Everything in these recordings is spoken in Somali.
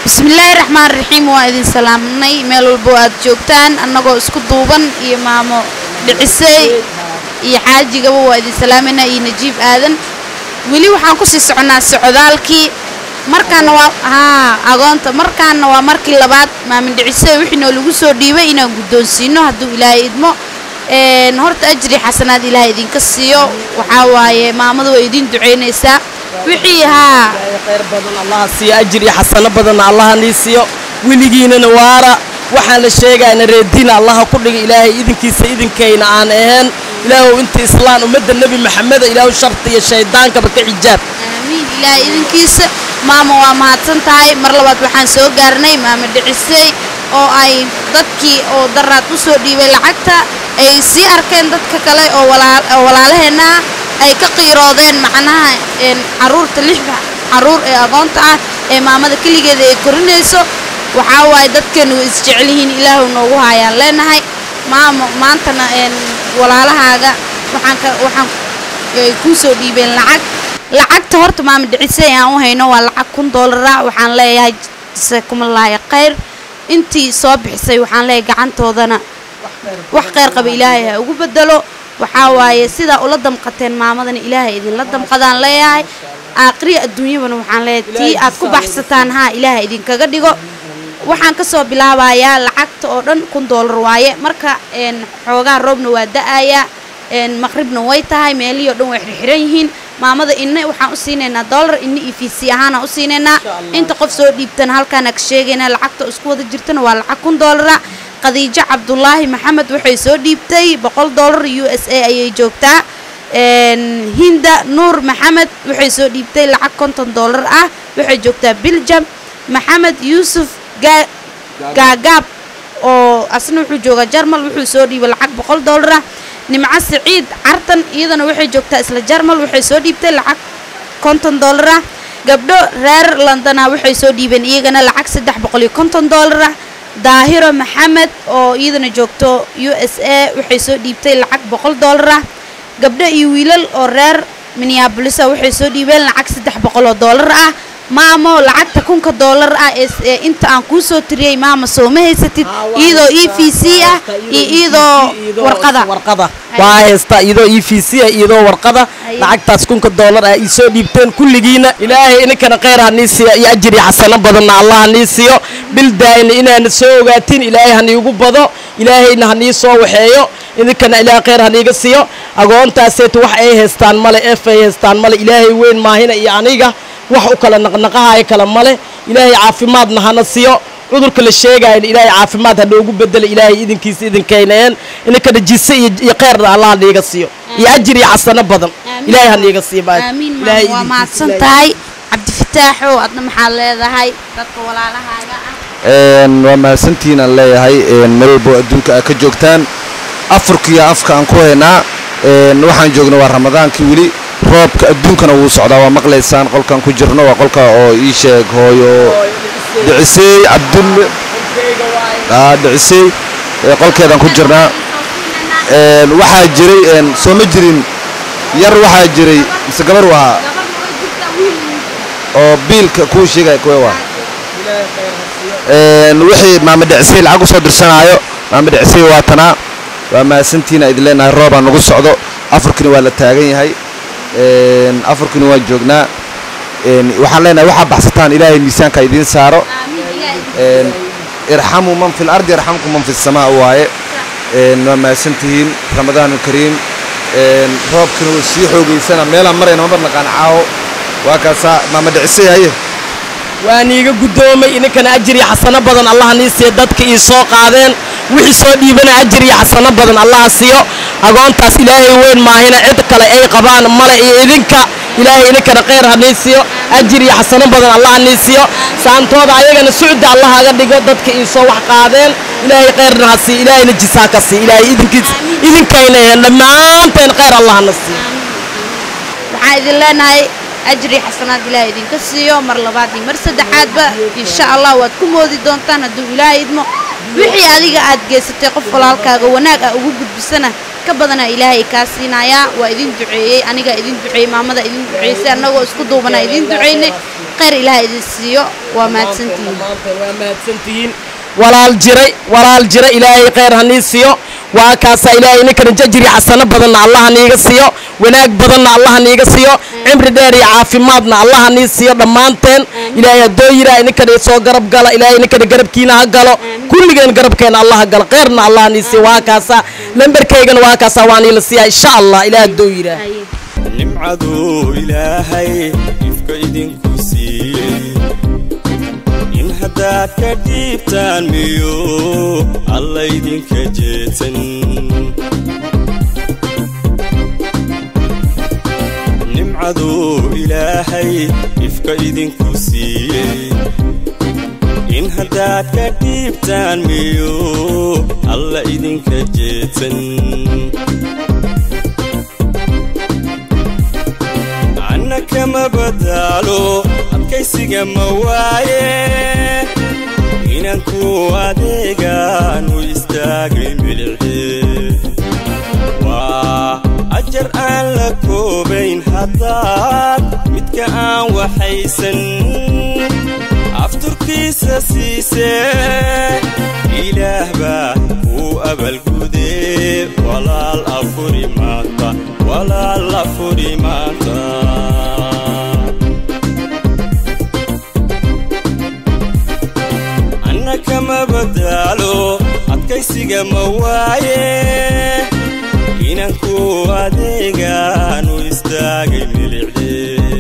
bismillaahi raxmaan raxiim waa idin salaamnay meel walbo aad joogtaan annagoo isku duuban iyo maamo dhicisey iyo xaajigaba waa idin salaamayna iyo najiib aadan weli waxaan kusii soconaa socdaalkii markaana waa haa agoonta markaana waa markii labaad maamin dhicisey wixii noo lagu soo dhiibay inaan guddoonsiino hadduu ilaahay idmo een horta ajri xasanaad ilaahay idinka siiyo waxaa waaye maamadu way idin ducaynaysaa wixii haa khayr badan allaha siiyo ajir iyo xasano badanna allaha nii siiyo weligiinana waara waxaan la sheegayna reediina allaha ku dhiga ilaahay idinkiisa idinkayna aan ahayn ilaahow inta islaan ummadda nebi maxameda ilaahu sharta iyo shaydaankaba ka xijaab aamiin ilaahay idinkiisa maama waa mahadsan tahay mar labaad waxaan soo gaarnay maama dhicisey oo ay dadkii oo daraad u soo dhiibay lacagta ay sii arkeen dadka kale oo walaa- oo walaalaheenna ah ay ka qiiroodeen macnaha een carruurta lixda carruur ee agoonta ah ee maamada keligeeda ay korinayso waxaa waaye dadkeenu way isjecel yihiin ilaahu noogu haayaan leenahay maamo maantana een walaalahaaga waxaan ka waxaan ay kuu soo dhiibeen lacag lacagta horta maama dhicisay aan u hayno waa lacag kun doolara waxaan leeyahay jasakumallaahi khayr intii soo bixisay waxaan leeyahay gacantoodana wax khayr qaba ilaahay ha ugu bedelo waxaa waaye sidaa ula damqateen maamadana ilaahay idinla damqadaan leeyahay aakhriya adduunyabana waxaan leeyahay tii aad ku baxsataan haa ilaahay idinkaga dhigo waxaan ka soo bilaabayaa lacagta oo dhan kun doolar waaye marka een xoogaa roobna waa da'ayaa een maqribna way tahay meelihii oo dhan way xirxiran yihiin maamada inna waxaan u siinaynaa doolar inna iyo fiisi ahaana u siinaynaa inta qof soo dhiibtana halkaana ka sheegaynaa lacagta isku wada jirtana waa lacag kun doolara khadiijo cabdulaahi maxamed waxay soo dhiibtay boqol doolar u s a ayay joogtaa een hinda nuur maxamed waxay soo dhiibtay lacag konton doolar ah waxay joogtaa biljam maxamed yuusuf gaa gaagaab oo asna wuxuu joogaa jarmal wuxuu soo dhiibay lacag boqol doolar ah nimco siciid cartan iyadana waxay joogtaa isla jarmal waxay soo dhiibtay lacag konton doolar ah gabdho reer londona waxay soo dhiibeen iyagana lacag saddex boqol iyo konton doolar ah daahiro maxamed oo iyadana joogto u s a waxay soo dhiibtay lacag boqol doolar ah gabdho iyo wiilal oo reer minneabolisa waxay soo dhiibeen lacag saddex boqol oo doolar ah maamo lacagta kunka doolar ah ee s- ee inta aan kuu soo tiriyey maama soo ma haysatid iyadoo e v c ah iyo iyadoo warqada warqada waa haystaa iyadoo e v c ah iyadoo warqada Aye. lacagtaas kunka doolar ah ii soo dhiibteen kulligiina ilaahay ininkana khayr ha nii siiyo iyo ajir iyo xasano badanna allah ha nii siiyo bil daa'ina inaana soo ogaatin ilaahay ha niigu bado ilaahayna ha nii soo waxeeyo idinkana ilaah khayr ha niiga siiyo agoontaaseetu wax ay haystaan male ef ay haystaan male ilaahay weyn maahina iyo aniga wax u kala naqnaqahaya kale male ilaahay caafimaadna hana siiyo cudurka la sheegayna ilaahay caafimaad ha noogu bedelo ilaahay idinkiisa idinkayneen ininkana jise iyo iyo khayrna allah ha niiga siiyo iyo ajir iyo xasano badan Amiin. ilaahay ha niiga siiyo baad aamiin Ilaahay maama waa idinkiisa, mahadsan ilaahay- tahay cabdifataaxow adna maxaad leedahay dadka walaalahaaga ah Een, waa mahadsantihiin aan leeyahay een, meel walbo adduunka aad ka joogtaan afurkiiyo afka aan ku haynaa een, waxaan joogna waa ramadaankii weli roobka adduunkana wuu socdaa waa maqlaysaan qolkan ku jirno waa qolka oo ii sheeg hooyo dhicisey cabdulle aa dhicisey ee qolkeedaan ku jirnaa Een, waxaa jiray een, soo ma jirin yar waxaa jiray mise gabar u ahaa oo biilka kuu sheegaya kuwe waa Een, wixii maama dhicisay lacag u soo dirsanaayo maama dhicisay waa tanaa waa mahadsantiina idin leenahay roobaa nagu socdo afurkina waa la taagan yahay Een, afurkina waan joognaa Een, waxaan leenahay waxaa baxsataan ilaahay miisaanka idiin saaro Een, irxamu man fi lardi yarxamkum man fi samaa waaye Een, waa mahadsantihiin ramadaan kariim Een, roobkina wuu sii xoogaysana meelaan marayna ma barnaqaan caawo waa kaasaa maama dhicisay haye waan iiga guddoomay ininkana ajir iyo xasano badan allaha nii siiyo dadka ii soo qaadeen wixii soo dhiibana ajir iyo xasano badan allaha siiyo agoontaas ilaahay weyn maahina cid kale ay qabaan male iyo idinka ilaahay idinkana khayr ha nii siiyo ajir iyo xasano badan allaha nii siiyo saantooda ayagana sucda allaha aga dhigo dadka ii soo wax qaadeen ilaahay khayrna ha siiyo ilaahayna jisaa ka siiyo ilaahay idinkiis idinkayna eheen dhammaanteen khayr allahana siiyo waxaan idin leenahay ajri xasanaad ilaahay idinka siiyo mar labaad iyo mar saddexaadba insha allah waad ku moodi doontaan hadduu ilaahay idmo wixii adiga aad geysatay qof walaalkaaga wanaag ah ugu gudbisana ka badana ilaahay kaa siinayaa waa idin duceeyey anigaa idin duceeyey maamada idin duceysay annagoo isku duubana idin duceynay khayr ilaah idin siiyo waa mahadsantihiin dhammaanteen waa mahadsantihiin walaal jiray walaal jira ilaahay khayr hanii siiyo waa kaasaa ilaahay ninkana jajri xasano badanna allaha niiga siiyo wanaag badanna allaha niiga siiyo cimri dheer iyo caafimaadna allaha nii siiyo dhammaanteen ilaahay haddoo yiraa ninkana soo garab gala ilaahay ninkana garabkiina ha galo kulligeen garabkeena allaha galo khayrna allaha nii siiyo waa kaasaa lambarkaygana waa kaasaa waa niila siiyaa insha allah ilaah haddoo yiraa nimcaduu ilaahay ifka idinku siiyey in haddaad ka dhiibtaan miyo alla idinka jeedsan nimcaduu ilaahay ifka idinku siiyey in haddaad ka dhiibtaan miyo alla idinka jeedsan anna kama badaalo adkaysiga ma waaye inaan ku adeegaanu istaagay milce waa ajar aan la koobayn haddaad midka aan waxaysan afturkiisa siisee ilaah baa kuu abalgudee walaal afuri maanta walaal afuri maanta anna kama badaalo adkaysiga ma waaye inaan ku adeegaanu istaagay milicde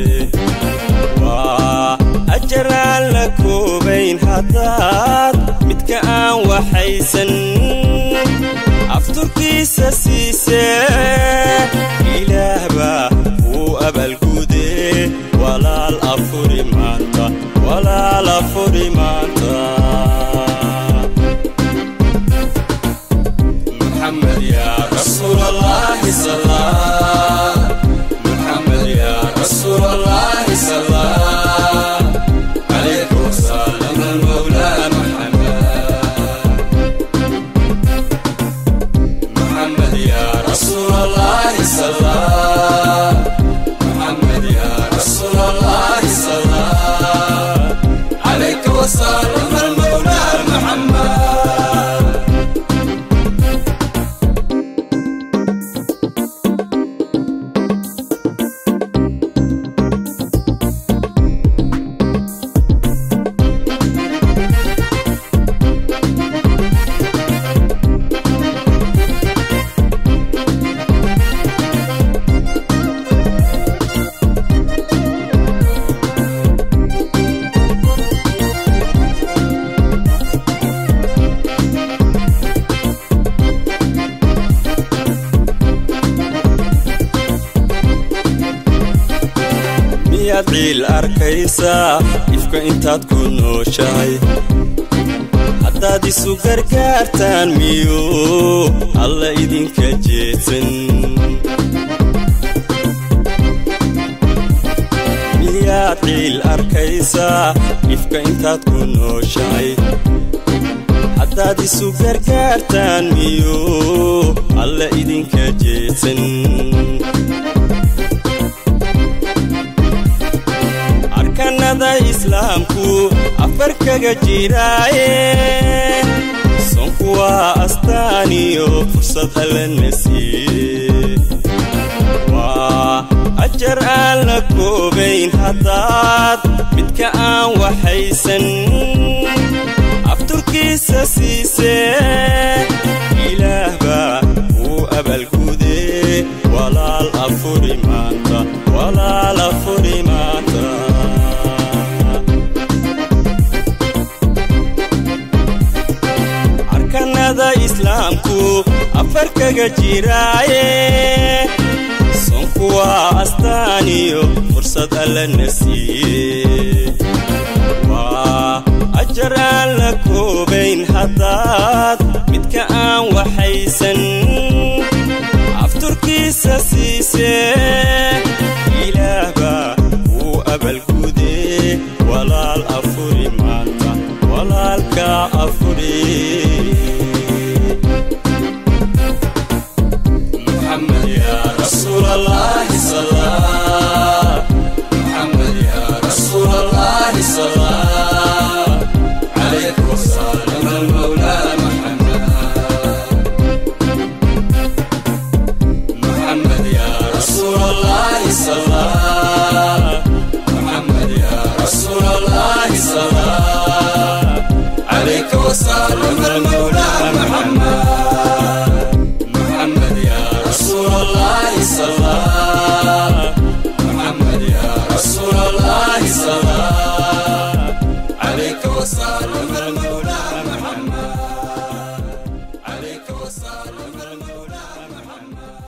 waa ajar aan la koobayn haddaad midka aan waxaysan afturkiisa siisee ilaah baa kuu abalgudee walaal afuri maanta walaal afuri maanta محمد يا رسول الله صلى محمد يا رسول الله صلى عليك وسلم المولى محمد محمد يا رسول الله صلى محمد يا رسول الله صلى عليك وسلم المولى محمد miyaad ciil arkaysaa ifka intaad ku nooshahay haddaad isu gargaartaan miyo alla idinka jeedsan miyaad ciil arkaysaa ifka intaad ku nooshahay haddaad isu gargaartaan miyo alla idinka jeedsan arkanada islaamku afar kaga jiraaye sonku waa astaaniyo fursad allana siiye waa ajar aan la koobayn haddaad midka aan waxaysan afturkiisa siisee ilaah baa kuu abalgudee walaal afuri maanta walaal afuri maanta arkanada islaamku afar kaga jiraaye sonku waa astaaniyo fursad allana siiye waa ajar aan la koobayn haddaad midka aan waxaysan afturkiisa siisee ilaah baa kuu abalgudee walaal afuri maanta walaalka afuri محمد يا رسول الله صلى محمد يا رسول الله وصار المولى